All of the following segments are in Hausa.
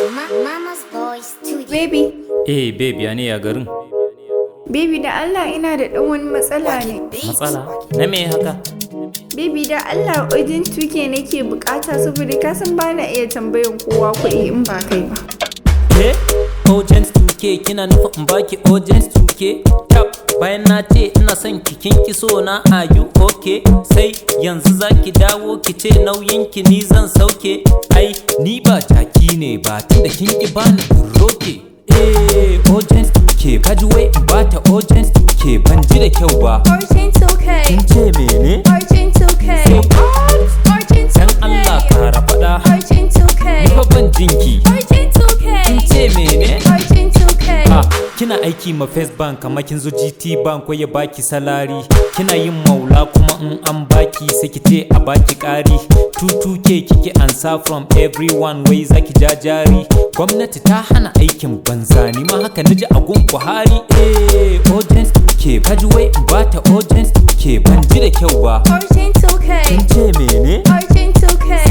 Mama's Boy Studio. Baby, Eh baby ya ne ya garin? baby da Allah ina da ɗan wani matsala ne. Matsala? Na me haka? Baby da Allah urgent tuke nake bukata saboda ka san ba na iya tambayan kowa kuɗi in ba kai ba. Ke? Urgent 2K kina nufin in baki urgent 2K? Tab bayan na ce ina son ki kin ki so na are you okay? Sai yanzu zaki dawo ki ce nauyin ki ni zan sauke. Ai ni ba jaki ne ba tunda kin ki bani in roke. Eh urgent 2K kaji wai in bata urgent 2K ban ji da kyau ba. Urgent okay. Kin ce mene? Urgent okay. Urgent Dan Allah kara faɗa. Urgent okay. Ni fa ban jinki. Urgent okay. Kin ce mene? Urgent okay. Ah, kina aiki ma First Bank kamar kin zo GT Bank ko ya baki salari kina yin maula kuma in an baki sai ki ce a baki ƙari 22k kike ansa from everyone wai zaki ja jari gwamnati ta hana aikin banza ni ma haka naji a gun Buhari eh urgent ke kaji wai in bata urgent ke ban ji da kyau ba Urgent okay. kin ce mene Urgent okay.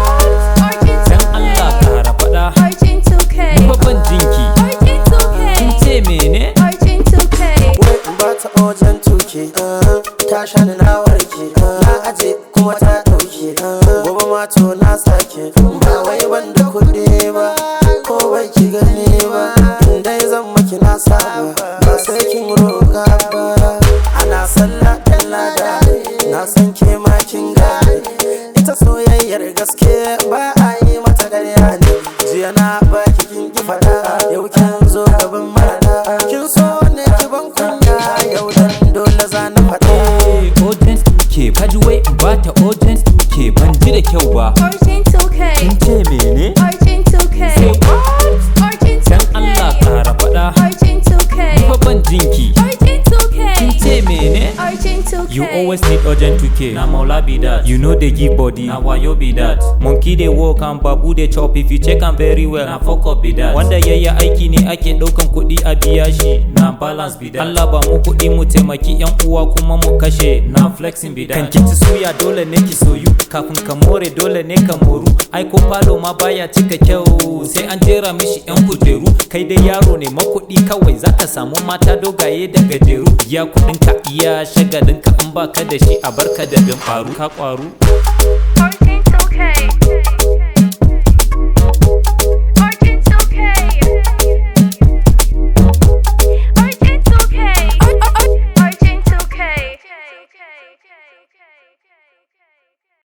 Urgent dan Allah kara faɗa Urgent okay. ni fa ban jinki Urgent okay. kin ce mene Urgent okay. wai in ba ta ojan tuke ta sha ni na warke na aje kuma ta dauke gobe ma to na sake ba wai ban da kuɗi ba ko bai ki gani ba in dai zan maki na saba ba sai kin roƙa ba ana sallah ɗan lada na san ke ma kin gane ita soyayyar gaske ba a yi mata ƙarya ne jiya na baki kin ki faɗa yau kin zo gaban mara kin so ne ki ban kunya yau dan dole za na faɗa Eh, urgent ke kaji wai in bata urgent ke ban ji da kyau ba Urgent okay. kin ce mene Urgent okay. Urgent dan Allah okay. kara faɗa Urgent okay. ni fa ban jinki Urgent okay. kin ce mene Urgent okay. You always need urgent 2k. Na maula be that. You know they give body. Na wayo be that. Monkey they walk and babu they chop. If you check am very well, na fuck up be that. Wanda yayi aiki ne ake daukan kuɗi a biya shi. Na balance be that. Allah ba mu kuɗi mu taimaki yan uwa kuma mu kashe. Na flexing be that. Kan kici suya dole ne ki soyu. Kafin ka more dole ne ka moru. Ai ko falo ma baya cika kyau. Sai an jera mishi yan kujeru. Kai dai yaro ne makuɗi kawai zaka samu mata dogaye da gajeru. Ya kuɗin ka iya shagalin ka in baka da shi a barka da bin faru ka kwaru. Urgent